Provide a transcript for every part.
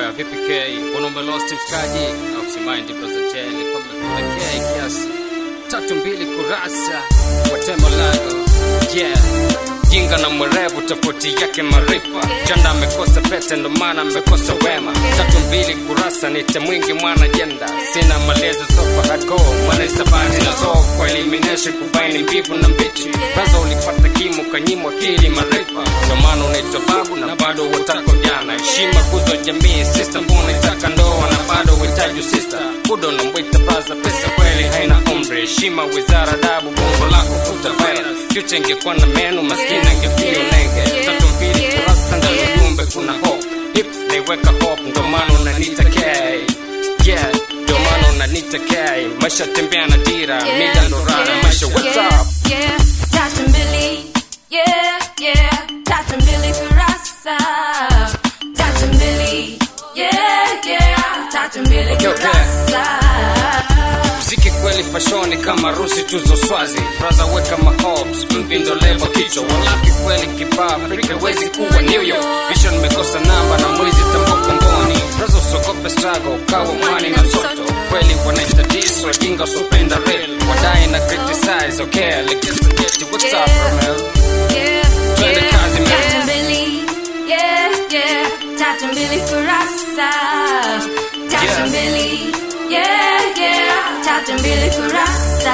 Yeah, vipi K? Mbona umelost mshikaji? Au usimaindi brother J, nilikuwa nimekula K kiasi. Tatu mbili kurasa kwa tembo langu. Yeah. Jinga na mwerevu tofauti yake maarifa. Janda amekosa pete ndo maana amekosa wema. Tatu mbili kurasa nite mwingi mwana jenda. Sina malezi sofa hardcore. Mwana isabati na zoo kwa elimination kubaini mbivu na mbichi. Kwanza ulipata kimo kanyimwa akili maarifa. Ndo maana unaitwa babu na bado watako jana. Heshima kuzo jamii sister mbona itaka ndoa na bado uhitaji sister. Kudo na mwita baza pesa kweli haina umri. Heshima wizara dabu bongo lako futa virus. Future ingekuwa na menu maskini angefio nenge. Tatu mbili kurasa ndani ujumbe kuna hope. Hip naiweka hope ndo maana unanita K. Yeah, ndo maana unanita K. Maisha tembea na dira, mida ndo rada. Maisha what's up? Yeah, tatu mbili. Yeah, yeah, tatu mbili kurasa. Tatu mbili. Yeah, yeah, tatu mbili Okay, okay. kurasa. Mziki kweli fashoni kama rusi tuzo swazi braza weka mahobs mvindo lebo kichwa walaki kweli kibaa Afrika wezi kuwa New York Vision mekosa namba na mwizi tamboko ngoni braza usogope struggle kawa mwani na msoto kweli wanaita dis wajinga usopenda real wadai na criticize okay legesa jeti what's up Romel Yeah, Twende yeah, kazi, man. tatu mbili. Yeah, yeah, tatu mbili kurasa. Tatu Yeah. mbili. Yeah, yeah, tatu mbili kurasa.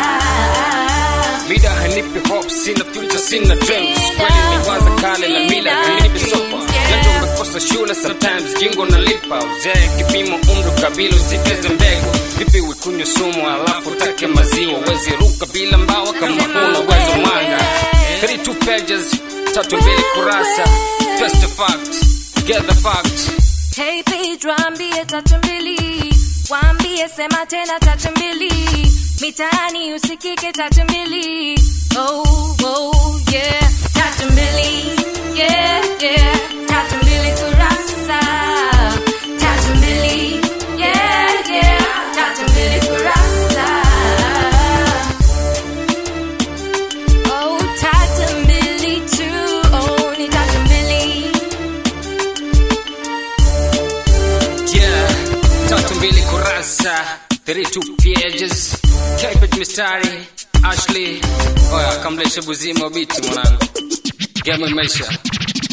Mida hanipi hope, sina future, sina dreams. Kweli ni waza kale la mila hanipi sopa. Nacho umekosa shule, sometimes jingo nalipa. Uzee kipimo, umri, kabila, usikeze mbegu. Vipi wikunywe sumu alafu take maziwa? Wezi ruka bila mbawa kama huna uwezo mwanga. 32 pages, tatu mbili kurasa. First the fact, get the fact. Hey Pedro, ambie tatu mbili, waambie sema tena tatu mbili, mitaani usikike tatu mbili. Oh, oh, yeah, tatu mbili, yeah, yeah, tatu mbili kurasa, tatu mbili, yeah, yeah, tatu mbili kurasa. Oh, tatu mbili tu, oh, ni tatu mbili. Yeah, tatu mbili kurasa 32 pages Cabbage mistari Ashley Oya kamleshe buzima biti mwanangu Game maisha